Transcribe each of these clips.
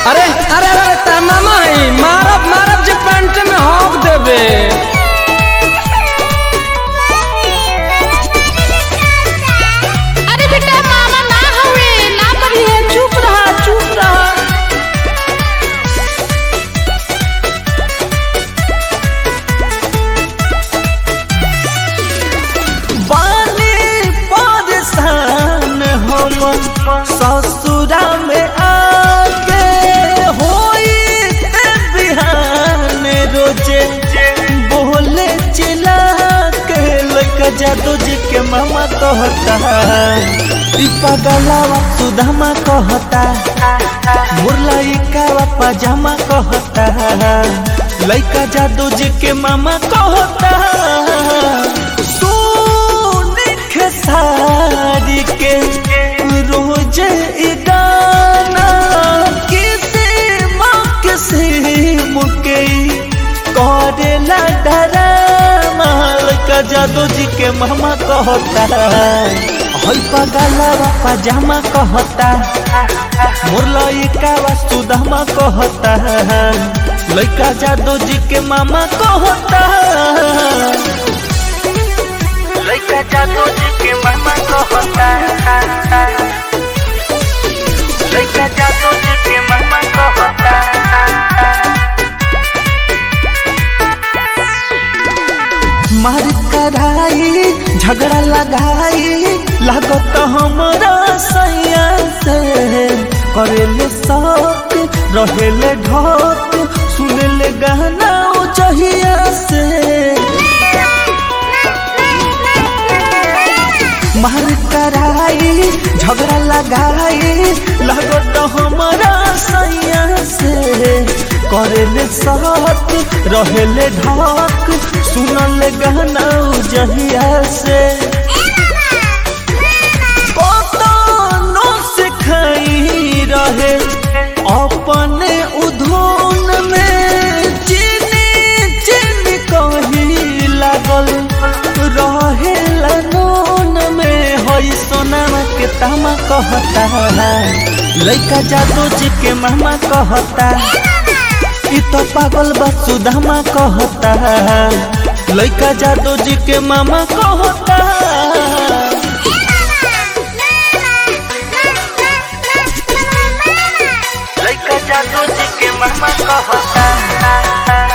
अरे अरे अरे ता मामा है मारब मारब जे पैंट में हॉक देबे अरे बेटा मामा ना हवे ना करी है चुप रहा चुप रहा बानी परेशान हम ससुरा में आके होई ते बिहान रोजे बोले चिल्ला के लइका जादू जी के मामा कहता ई पगलावा सुदामा कहता मुरलइका पजामा कहता लइका जादू जी के मामा कहता सोने के साड़ी के रोज ई गाना किसे माँ किसे मुके करेला डरामा लइका जादू जी के मामा कहता हई पगलावा पजामा कहता मुरलइका सुदामा कहता लइका जादू जी के मामा कहता लइका जादू जी के मामा कहता लइका जादू जी के मामा कहता मार कराई झगड़ा लगाई लागत हमरा सैया से करेले शौक रहेले ढोक सुनेले गाना चहिया से मार कराई झगड़ा लगाई लागत हमरा सैया से करेले साथ रहेले ढाक सुनल गाना जहिया से कतनो से खाई रहे अपने उधोन में चीनी चीनी कही लागल रहे नून में हई सोनामा के तामा कहता लइका जादू जी के मामा कहता ई तो पागल बा सुदामा कहता लइका जादू जी के मामा कहता लइका जादू जी के मामा कहता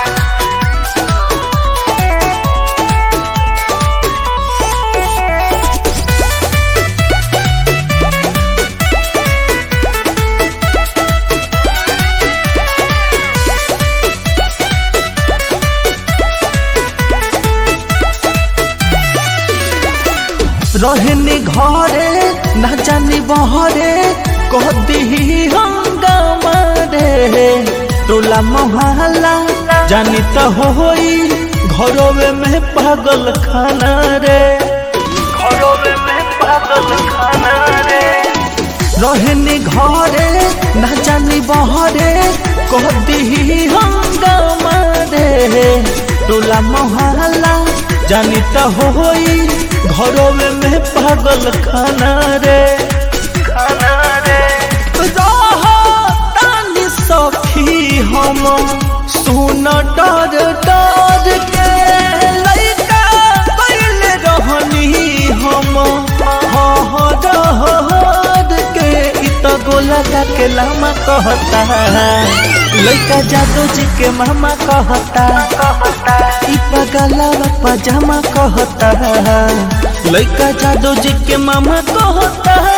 रहने घरे न जानी बहरे कह दी हंगामा रे टोला मोहल्ला जानी तो होई घरोवे में पागल खाना रे घरोवे में पागल खाना रे रहने घरे न जानी बहरे कह दी हंगामा रे टोला मोहल्ला जानी तो होई घरों में पागल खाना रे खाना रे तानी सखी हम सुन डर डर के लइका कैले रहनी हम हर हर के इ तो गोला के लामा कहता लइका जादू जी के मामा कहता ई पगलावा पजामा कहता लइका जादू जी के मामा कहता